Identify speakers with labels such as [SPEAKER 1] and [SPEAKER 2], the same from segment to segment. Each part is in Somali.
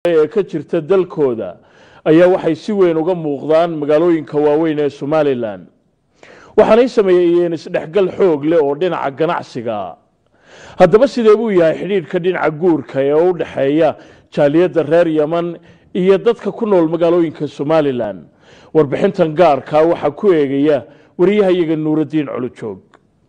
[SPEAKER 1] ee ka jirta dalkooda ayaa waxay si weyn uga muuqdaan magaalooyinka waaweyn ee somalilan waxaanay sameeyeen isdhexgal xoog leh oo dhinaca ganacsiga haddaba sidee buu yahay xidhiidhka dhinaca guurka ee u dhexeeya jaaliyadda reer yeman iyo dadka ku nool magaalooyinka somalilan warbixintan gaarkaa waxaa ku eegaya wariyahayaga nuuraddiin culujoog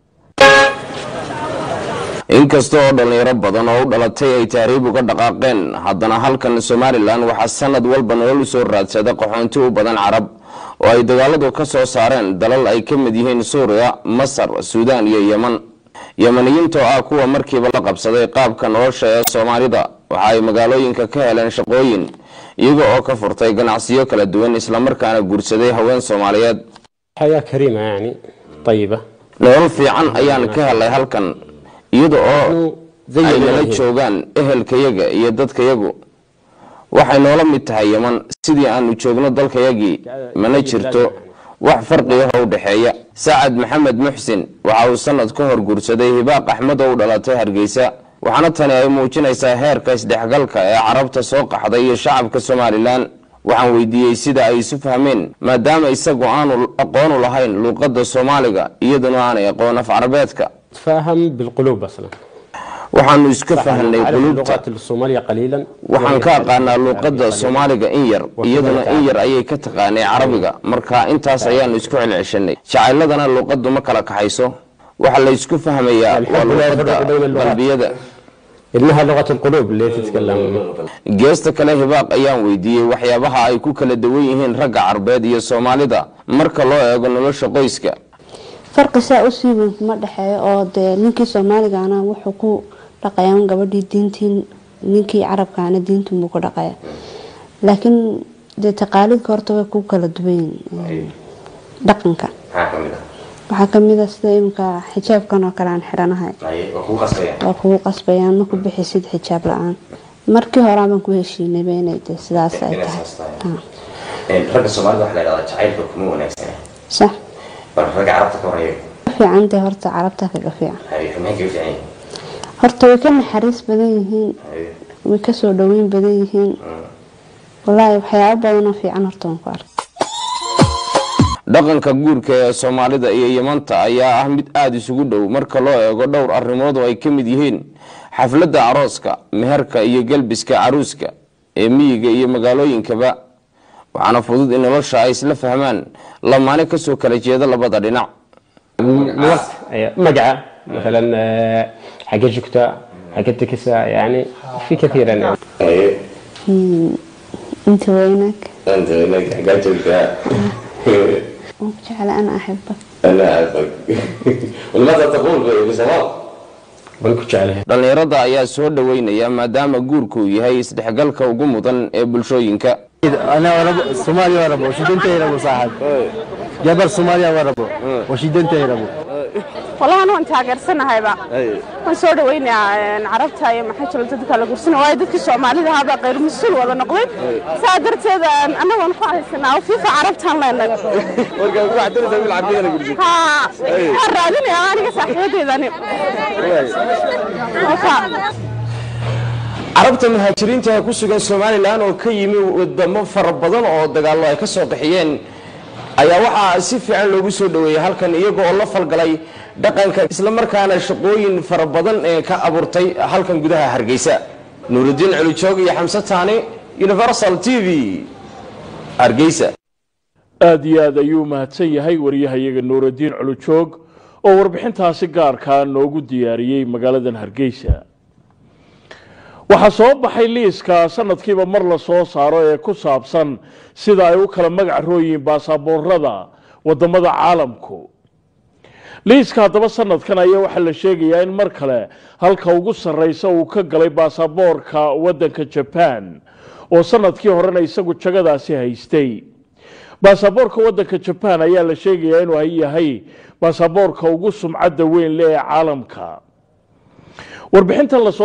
[SPEAKER 2] inkasta oo dhallinyaro badan oo u dhalatay ay tahriib uga dhaqaaqeen haddana halkan somalilan waxaa sanad walba nolol usoo raadsada qaxoonti u badan carab oo ay dagaaladu ka soo saareen dalal ay ka mid yihiin suuriya masar suudaan iyo yeman yemaniyiinta oo ah kuwa markiiba la qabsaday qaabka nolosha ee soomaalida waxa ay magaalooyinka ka heleen shaqooyin iyaga oo ka furtay ganacsiyo kala duwan islamarkaana guursaday haween soomaaliyeed
[SPEAKER 3] حياة كريمة يعني طيبة
[SPEAKER 2] nolol fiican ayaan ka helay halkan iyada oo
[SPEAKER 3] زي
[SPEAKER 2] ay nala
[SPEAKER 3] ما
[SPEAKER 2] joogaan ehelkayaga iyo dadkayagu waxay noola mid tahay yeman sidii aanu joogno dalkayagii mana jirto wax farqiah u dhexeeya sacad maxamed muxsin waxa uu sanad ka hor guursaday hibaaq axmed oo u dhalatay hargeysa waxaana tani ay muujinaysaa heerka isdhexgalka ee carabta soo qaxday iyo shacabka somalilan waxaan weydiiyey sida ay isu fahmeen maadaama isagu aanu aqoonu lahayn luuqadda soomaaliga iyaduna aanay aqoon af carabeedka
[SPEAKER 3] تفاهم بالقلوب أصلا
[SPEAKER 2] waxaanu iska fahnay
[SPEAKER 3] أعرف
[SPEAKER 2] qulubta
[SPEAKER 3] اللغات الصومالية قليلا
[SPEAKER 2] waxaan ka aqaanaa luuqadda soomaaliga in yar iyaduna in yar ayay ka taqaanay carabiga marka intaas ayaanu isku celceshanay jacayladana luuqaddu ma kala kaxayso waxa la isku fahmayaa waa luuqadda qalbiyada
[SPEAKER 3] إنها لغة القلوب اللي تتكلم
[SPEAKER 2] geesta kale hibaaq ayaan weydiiyey waxyaabaha ay ku kala duwan yihiin ragga carbeed iyo soomaalida marka loo eego nolosha qoyska
[SPEAKER 4] farqi saa u sii weyn kuma dhexeeyo oo dee ninkii soomaaligaana wuxuu ku dhaqayaa gabadhii diintii ninkii carabkaana diintunbuu ku dhaqaya laakiin dee taqaalidka horta way ku kala duwan yihiin dhaqanka waxaa kamid a sida iminka xijaabkan oo kale aan xidhanahay waa kugu qasbayaan ma ku bixisid xijaab la-aan markii horaa baan ku heshiinayba inay dee sidaas ay tahay Ah,
[SPEAKER 5] ragga soomaalida waxa la yidhahdaa jacaylka kuma wanaagsana
[SPEAKER 4] sax
[SPEAKER 5] bal ragga carabta ka horeeya
[SPEAKER 4] fiican dee horta carabta kaga fiican
[SPEAKER 5] maxay kaga fiican yihiin
[SPEAKER 4] horta way ka naxariis badan yihiin way kasoo dhaweyn badan yihiin walaahi waxyaabo badanoo fiican horta waan ku arkay
[SPEAKER 2] dhaqanka guurka ee soomaalida iyo yemanta ayaa ah mid aada isugu dhow marka loo eego dhowr arrimood oo ay ka mid yihiin xafladda arooska meherka iyo gelbiska caruuska ee miyiga iyo magaalooyinkaba waxaana fudud in nolosha ay isla fahmaan lamaane kasoo kala jeeda labada dhinac
[SPEAKER 3] لغة أيوة. مقعة مثلا آه، حق جكتا حق التكسة يعني في كثيرا يعني
[SPEAKER 4] inta weynaag
[SPEAKER 5] anta inaga xaggaa joogtaa
[SPEAKER 4] waan ku jecla ana axibak
[SPEAKER 5] ana aafag walmaada taquul bisomaal
[SPEAKER 3] بنكو عليها
[SPEAKER 2] dhallinyarada ayaa soo dhoweynaya maadaama guurku uu yahay isdhexgalka ugu mudan ee bulshooyinka
[SPEAKER 6] انا وربو صومالي وربو وشيدنتي ربو صاحب جبل صوماليا وربو وشيدنتي ربو
[SPEAKER 7] walahan waan taageersanahayba waan soo dhaweynayaa carabta iyo maxaa jira dadka la gursana waayo dadkii soomaalida ahaabaa qayr mas-uul wada noqday saa darteed annaga waan ku haysanaa oo fiifa carabtaan leenahay haa waan raadinayaa aniga saaxiibadeedani
[SPEAKER 2] carabta muhaajiriinta ee ku sugan somalilan oo ka yimi wadamo fara badan oo dagaallo ay ka soo qaxiyeen ayaa waxaa si fiican loogu soo dhoweeyey halkan iyaga oo la falgalay dhaqanka islamarkaana shaqooyin fara badan ee ka abuurtay halkan gudaha hargeysa nuurudiin culujoog iyo xamse taani universal t v hargeysa
[SPEAKER 1] aada iyo aad ayuu mahadsan yahay wariyahayaga nuuraddiin culujoog oo warbixintaasi gaarkaa noogu diyaariyey magaaladan hargeysa waxaa soo baxay liiska sanadkiiba mar la soo saaro ee ku saabsan sida ay u kala magac rooyiin baasaboorada wadamada caalamku liiska haddaba sanadkan ayaa waxaa la sheegayaa in mar kale halka ugu sarreysa uu ka galay baasaboorka wadanka jaban oo sanadkii horena isagu jagadaasi haystay baasaboorka wadanka jaban ayaa la sheegayaa inuu yahay baasaboorka ugu sumcadda weyn leh ee caalamka warbixintan lasoo